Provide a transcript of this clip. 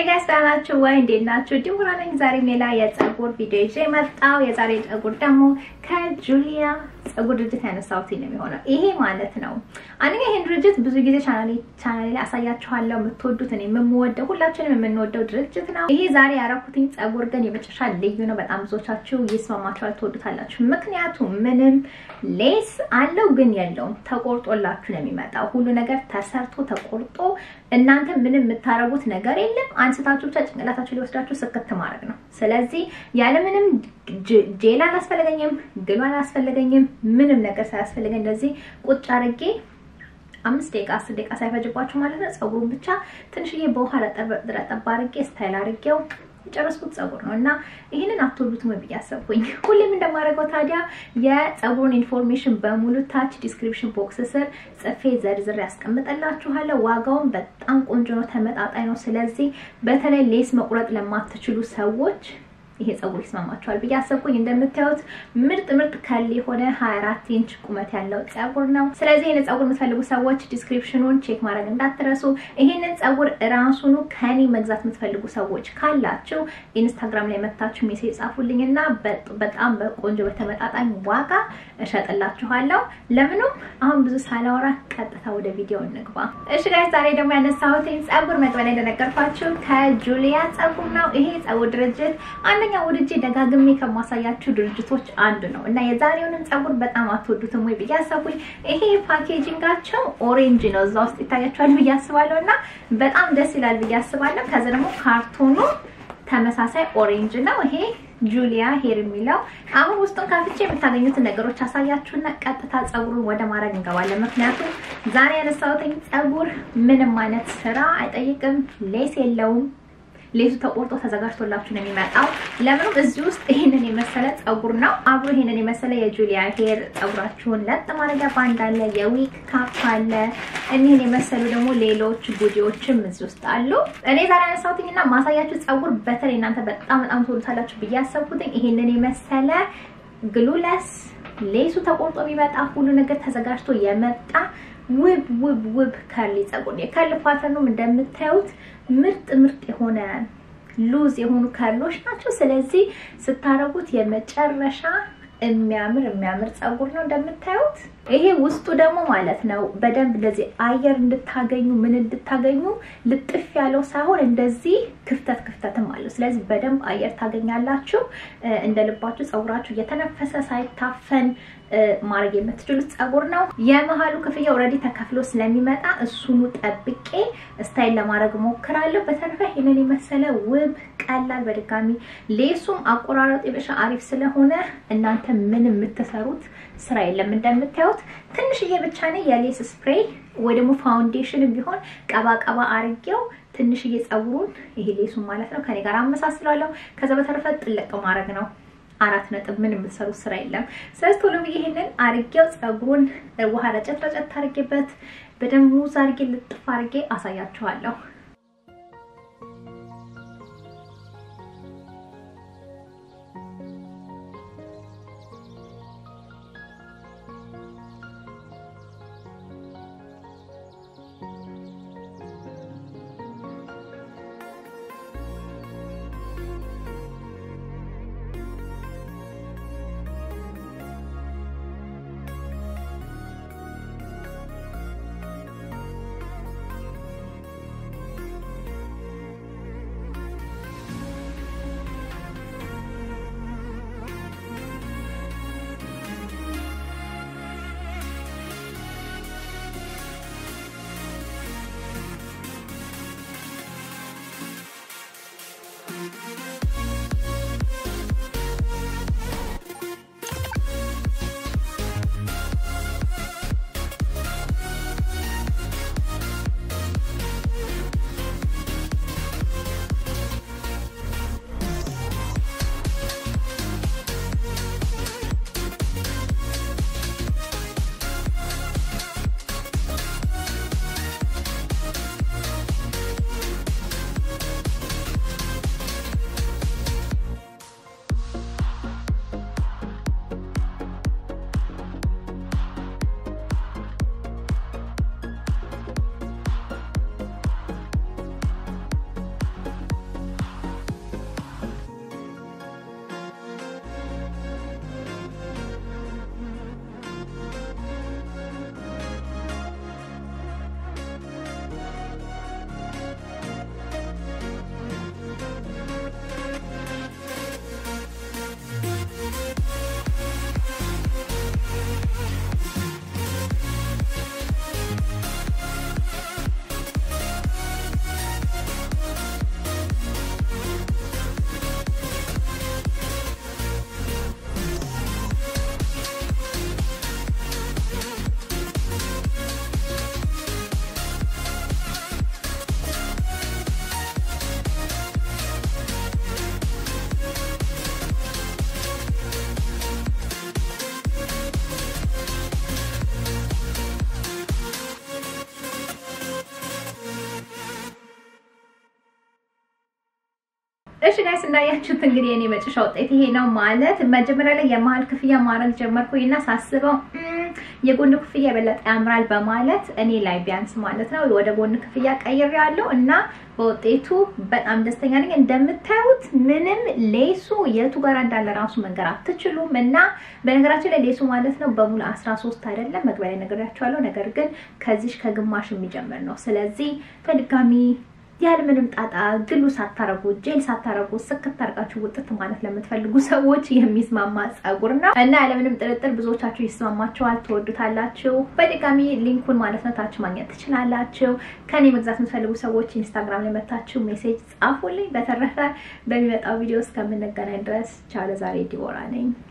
ጋይስ ደህና ናችሁ ወይ? እንዴት ናችሁ? ዲቦራ ነኝ። ዛሬ ሌላ የፀጉር ቪዲዮ ይዤ መጣሁ። የዛሬ ፀጉር ደግሞ ከጁሊያ ፀጉር ድርጅት ያነሳሁት ነው የሚሆነው። ይሄ ማለት ነው አንደኛ ይሄን ድርጅት ብዙ ጊዜ ቻናሌ ቻናሌ ላይ አሳያችኋለሁ። የምትወዱት እኔ የምወደው ሁላችንም የምንወደው ድርጅት ነው። ይሄ ዛሬ ያረኩትኝ ፀጉር ግን የመጨረሻ ልዩ ነው። በጣም ብዙዎቻችሁ ይስማማችኋል፣ ትወዱታላችሁ። ምክንያቱም ምንም ሌስ አለው ግን የለውም። ተቆርጦላችሁ ነው የሚመጣው። ሁሉ ነገር ተሰርቶ ተቆርጦ እናንተ ምንም የምታረጉት ነገር የለም። አንስታችሁ ብቻ ጭንቅላታችሁ ሊወስዳችሁ ስክት ማድረግ ነው። ስለዚህ ያለምንም ጄል አላስፈለገኝም፣ ግሉ አላስፈለገኝም፣ ምንም ነገር ሳያስፈልገኝ እንደዚህ ቁጭ አድርጌ አምስት ደቂቃ አስር ደቂቃ ሳይፈጅባችሁ ማለት ነው። ፀጉሩን ብቻ ትንሽዬ በውሃ ረጠብ አድርጌ ስታይል አድርጌው የጨረስኩት ፀጉር ነው እና ይህንን አትወዱትም ብዬ አሰብኩኝ። ሁሌም እንደማደርገው ታዲያ የፀጉሩን ኢንፎርሜሽን በሙሉ ታች ዲስክሪፕሽን ቦክስ ስር ጽፌ ዘርዝሬ ያስቀምጠላችኋለሁ። ዋጋውን በጣም ቆንጆ ነው፣ ተመጣጣኝ ነው። ስለዚህ በተለይ ሌስ መቁረጥ ለማትችሉ ሰዎች ይሄ ፀጉር ይስማማቸዋል ብዬ አሰብኩኝ። እንደምታዩት ምርጥ ምርጥ ከል የሆነ 24 ኢንች ቁመት ያለው ፀጉር ነው። ስለዚህ ይህንን ፀጉር የምትፈልጉ ሰዎች ዲስክሪፕሽኑን ቼክ ማድረግ እንዳትረሱ። ይህንን ፀጉር እራሱኑ ከኔ መግዛት የምትፈልጉ ሰዎች ካላችሁ ኢንስታግራም ላይ መታችሁ ሜሴጅ ጻፉልኝ እና በጣም በቆንጆ በተመጣጣኝ ዋጋ እሸጥላችኋለሁ። ለምኑም አሁን ብዙ ሳላወራ ቀጥታ ወደ ቪዲዮ እንግባ። እሺ ጋይስ፣ ዛሬ ደግሞ ያነሳሁት ፀጉር መግቢያ ላይ እንደነገርኳችሁ ከጁሊያ ፀጉር ነው። ይሄ ፀጉር ድርጅት አንደኛ ወድጄ ደጋግሜ ከማሳያችሁ ድርጅቶች አንዱ ነው እና የዛሬውንም ፀጉር በጣም አትወዱትም ወይ ብዬ አሰብኩኝ። ይሄ ፓኬጂንጋቸው ኦሬንጅ ነው፣ እዛ ውስጥ ይታያችኋል ብዬ አስባለሁ እና በጣም ደስ ይላል ብዬ አስባለሁ። ከዛ ደግሞ ካርቶኑ ተመሳሳይ ኦሬንጅ ነው። ይሄ ጁሊያ ሄር የሚለው አሁን ውስጡን ከፍቼ የምታገኙትን ነገሮች አሳያችሁና ቀጥታ ፀጉሩን ወደ ማድረግ እንገባለን። ምክንያቱም ዛሬ ያነሳሁትኝ ፀጉር ምንም አይነት ስራ አይጠይቅም፣ ሌስ የለውም። ሌሱ ተቆርጦ ተዘጋጅቶላችሁ ነው የሚመጣው። ለምንም እዚህ ውስጥ ይህንን የመሰለ ፀጉር ነው አብሮ ይህንን የመሰለ የጁሊያ ሄር ፀጉራችሁን ለጥ ማድረጊያ ባንድ አለ፣ የዊክ ካፕ አለ። እኒህን የመሰሉ ደግሞ ሌሎች ጉዲዎችም እዚህ ውስጥ አሉ። እኔ ዛሬ ያነሳሁትኝና ማሳያችሁ ፀጉር በተለይ እናንተ በጣም በጣም ትወዱታላችሁ ብዬ ያሰብኩትኝ ይህንን የመሰለ ግሉለስ ሌሱ ተቆርጦ የሚመጣ ሁሉ ነገር ተዘጋጅቶ የመጣ ውብ ውብ ውብ ከርሊ ፀጉር የከርል ፓተርኑም እንደምታዩት ምርጥ ምርጥ የሆነ ሉዝ የሆኑ ከርሎች ናቸው። ስለዚህ ስታረጉት የመጨረሻ የሚያምር የሚያምር ፀጉር ነው እንደምታዩት። ይሄ ውስጡ ደግሞ ማለት ነው በደንብ እንደዚህ አየር እንድታገኙ ምን እንድታገኙ ልጥፍ ያለው ሳይሆን እንደዚህ ክፍተት ክፍተትም አለው። ስለዚህ በደንብ አየር ታገኛላችሁ። እንደ ልባችሁ ፀጉራችሁ እየተነፈሰ ሳይታፈን ማድረግ የምትችሉት ፀጉር ነው። የመሀሉ ክፍያ ኦልሬዲ ተከፍሎ ስለሚመጣ እሱኑ ጠብቄ ስታይል ለማድረግ ሞክራለሁ። በተረፈ ይህንን የመሰለ ውብ ቀላል፣ በድጋሚ ሌሱም አቆራረጡ የበሻ አሪፍ ስለሆነ እናንተ ምን የምትሰሩት ስራ የለም። እንደምታዩት ትንሽዬ ብቻ ነው የሌስ ስፕሬይ ወይ ደግሞ ፋውንዴሽን ቢሆን ቀባ ቀባ አርጌው ትንሽዬ ፀጉሩን ይሄ ሌሱን ማለት ነው ከኔ ጋር አመሳስላለሁ። ከዛ በተረፈ ጥልቅ ማድረግ ነው። አራት ነጥብ ምን የምትሰሩት ስራ የለም። ስለዚህ ቶሎ ብዬ ይሄንን አርጌው ፀጉሩን ውሃ ረጨት ረጨት አርጌበት በደንብ ሙዝ አርጌ ልጥፍ አርጌ አሳያችኋለሁ። እሺ ጋይስ እንዳያችሁት እንግዲህ የኔ መጨረሻ ውጤት ይሄ ነው ማለት መጀመሪያ ላይ የመሀል ክፍያ ማድረግ ጀመርኩኝና ሳስበው የጎን ክፍያ የበለጠ ያምራል በማለት እኔ ላይ ቢያንስ ማለት ነው ወደ ጎን ክፍያ ቀይሬያለሁ እና በውጤቱ በጣም ደስተኛ ነኝ። እንደምታዩት ምንም ሌሱ የቱ ጋር እንዳለ ራሱ መንገር አትችሉም። እና በነገራችን ላይ ሌሱ ማለት ነው በሙሉ 13 አይደለም መግቢያ ላይ ነግሬያችኋለሁ። ነገር ግን ከዚህ ከግማሽ የሚጀምር ነው። ስለዚህ በድጋሚ ያለምንም ጣጣ ግሉ ሳታረጉ ጄል ሳታረጉ ስክት አድርጋችሁ ውጥት ማለት ለምትፈልጉ ሰዎች የሚስማማ ጸጉር ነው እና ያለምንም ጥርጥር ብዙዎቻችሁ ይስማማችኋል፣ ትወዱታላችሁ። በድጋሚ ሊንኩን ማለት ነው ታች ማግኘት ትችላላችሁ። ከኔ መግዛት የምትፈልጉ ሰዎች ኢንስታግራም ላይ መታችሁ ሜሴጅ ጻፉልኝ። በተረፈ በሚመጣው ቪዲዮ እስከምንገናኝ ድረስ ቻው። ለዛሬ ዲቦራ ነኝ።